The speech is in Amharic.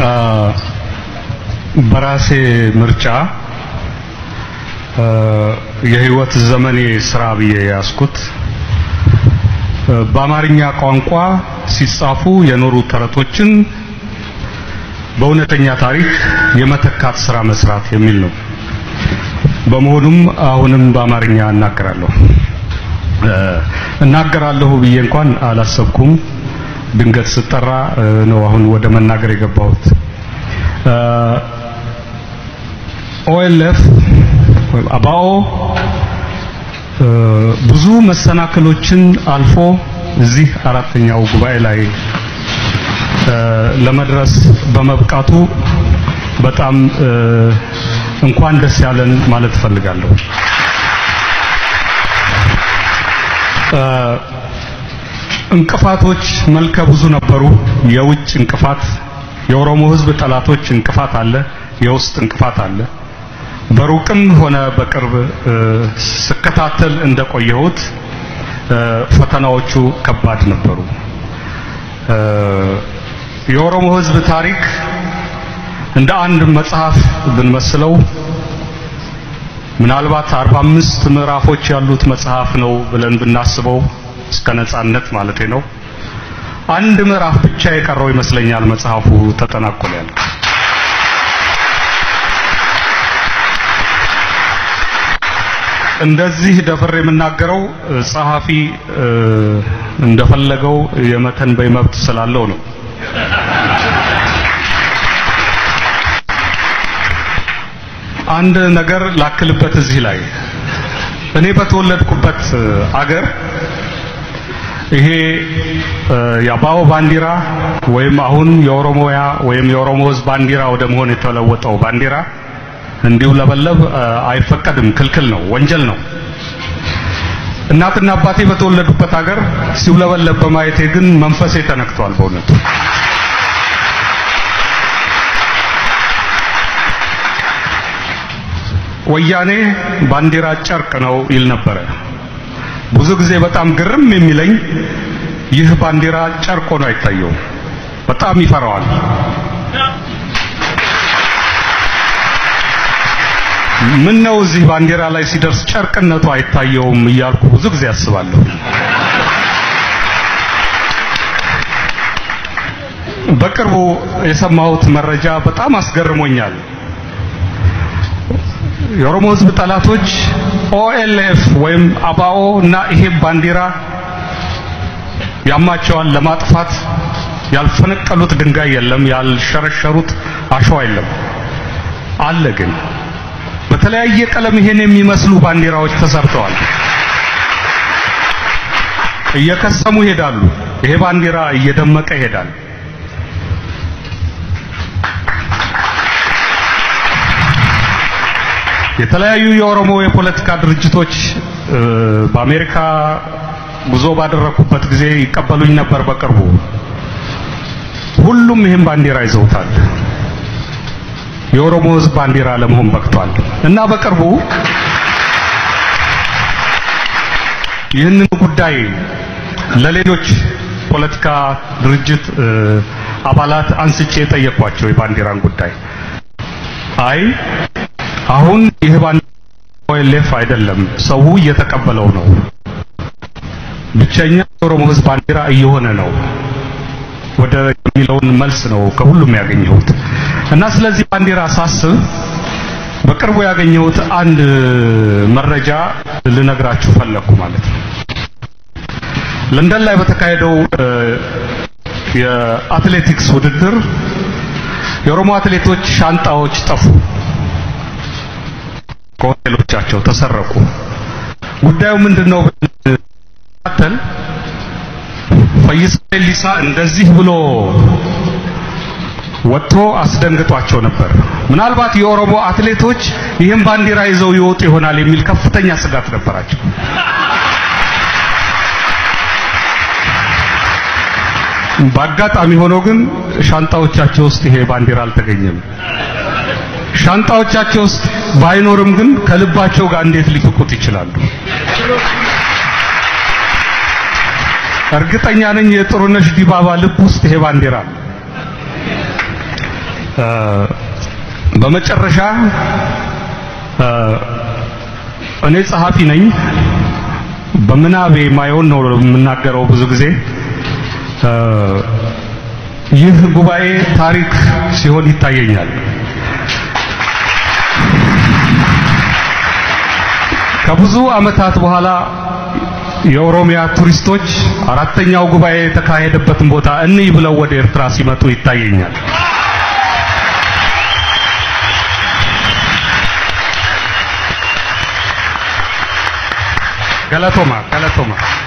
በራሴ ምርጫ የህይወት ዘመኔ ስራ ብዬ ያስኩት በአማርኛ ቋንቋ ሲጻፉ የኖሩ ተረቶችን በእውነተኛ ታሪክ የመተካት ስራ መስራት የሚል ነው። በመሆኑም አሁንም በአማርኛ እናገራለሁ። እናገራለሁ ብዬ እንኳን አላሰብኩም። ድንገት ስጠራ ነው አሁን ወደ መናገር የገባሁት። ኦኤልኤፍ ወይም አባኦ ብዙ መሰናክሎችን አልፎ እዚህ አራተኛው ጉባኤ ላይ ለመድረስ በመብቃቱ በጣም እንኳን ደስ ያለን ማለት እፈልጋለሁ። እንቅፋቶች መልከ ብዙ ነበሩ። የውጭ እንቅፋት፣ የኦሮሞ ሕዝብ ጠላቶች እንቅፋት አለ፣ የውስጥ እንቅፋት አለ። በሩቅም ሆነ በቅርብ ስከታተል እንደቆየሁት ፈተናዎቹ ከባድ ነበሩ። የኦሮሞ ሕዝብ ታሪክ እንደ አንድ መጽሐፍ ብንመስለው ምናልባት 45 ምዕራፎች ያሉት መጽሐፍ ነው ብለን ብናስበው እስከ ነጻነት ማለቴ ነው። አንድ ምዕራፍ ብቻ የቀረው ይመስለኛል መጽሐፉ ተጠናቆ ያልቅ። እንደዚህ ደፍሬ የምናገረው ጸሐፊ እንደፈለገው የመተንበይ መብት ስላለው ነው። አንድ ነገር ላክልበት እዚህ ላይ እኔ በተወለድኩበት አገር ይሄ የአባኦ ባንዲራ ወይም አሁን የኦሮሞያ ወይም የኦሮሞ ሕዝብ ባንዲራ ወደ መሆን የተለወጠው ባንዲራ እንዲሁ ለበለብ አይፈቀድም፣ ክልክል ነው፣ ወንጀል ነው። እናትና አባቴ በተወለዱበት ሀገር ሲውለበለብ በማየቴ ግን መንፈሴ ተነክቷል በእውነቱ። ወያኔ ባንዲራ ጨርቅ ነው ይል ነበረ። ብዙ ጊዜ በጣም ግርም የሚለኝ ይህ ባንዲራ ጨርቅ ሆኖ አይታየውም። በጣም ይፈራዋል። ምን ነው እዚህ ባንዲራ ላይ ሲደርስ ጨርቅነቱ አይታየውም እያልኩ ብዙ ጊዜ አስባለሁ። በቅርቡ የሰማሁት መረጃ በጣም አስገርሞኛል። የኦሮሞ ሕዝብ ጠላቶች ኦኤልኤፍ ወይም አባኦ እና ይሄ ባንዲራ ያማቸዋል ለማጥፋት ያልፈነቀሉት ድንጋይ የለም፣ ያልሸረሸሩት አሸዋ የለም። አለ ግን በተለያየ ቀለም ይሄን የሚመስሉ ባንዲራዎች ተሰርተዋል። እየከሰሙ ይሄዳሉ። ይሄ ባንዲራ እየደመቀ ይሄዳል። የተለያዩ የኦሮሞ የፖለቲካ ድርጅቶች በአሜሪካ ጉዞ ባደረኩበት ጊዜ ይቀበሉኝ ነበር። በቅርቡ ሁሉም ይህን ባንዲራ ይዘውታል። የኦሮሞ ሕዝብ ባንዲራ ለመሆን በቅቷል እና በቅርቡ ይህንን ጉዳይ ለሌሎች ፖለቲካ ድርጅት አባላት አንስቼ የጠየኳቸው የባንዲራን ጉዳይ አይ አሁን ይህ ባንዲራ ኦኤልኤፍ አይደለም፣ ሰው እየተቀበለው ነው። ብቸኛ የኦሮሞ ሕዝብ ባንዲራ እየሆነ ነው ወደ የሚለውን መልስ ነው ከሁሉም ያገኘሁት እና ስለዚህ ባንዲራ ሳስብ በቅርቡ ያገኘሁት አንድ መረጃ ልነግራችሁ ፈለኩ ማለት ነው። ለንደን ላይ በተካሄደው የአትሌቲክስ ውድድር የኦሮሞ አትሌቶች ሻንጣዎች ጠፉ፣ ከሆቴሎቻቸው ተሰረቁ። ጉዳዩ ምንድነው? ብንከታተል ፈይሳ ሌሊሳ እንደዚህ ብሎ ወጥቶ አስደንግጧቸው ነበር። ምናልባት የኦሮሞ አትሌቶች ይህን ባንዲራ ይዘው ይወጡ ይሆናል የሚል ከፍተኛ ስጋት ነበራቸው። በአጋጣሚ ሆኖ ግን ሻንጣዎቻቸው ውስጥ ይሄ ባንዲራ አልተገኘም። ሻንጣዎቻቸው ውስጥ ባይኖርም ግን ከልባቸው ጋር እንዴት ሊፍቁት ይችላሉ? እርግጠኛ ነኝ የጥሩነሽ ዲባባ ልብ ውስጥ ይሄ ባንዲራ አለ። በመጨረሻ እኔ ጸሐፊ ነኝ። በምናቤ ማየውን ነው የምናገረው ብዙ ጊዜ። ይህ ጉባኤ ታሪክ ሲሆን ይታየኛል። ከብዙ ዓመታት በኋላ የኦሮሚያ ቱሪስቶች አራተኛው ጉባኤ የተካሄደበትን ቦታ እንይ ብለው ወደ ኤርትራ ሲመጡ ይታየኛል። ገለቶማ ገለቶማ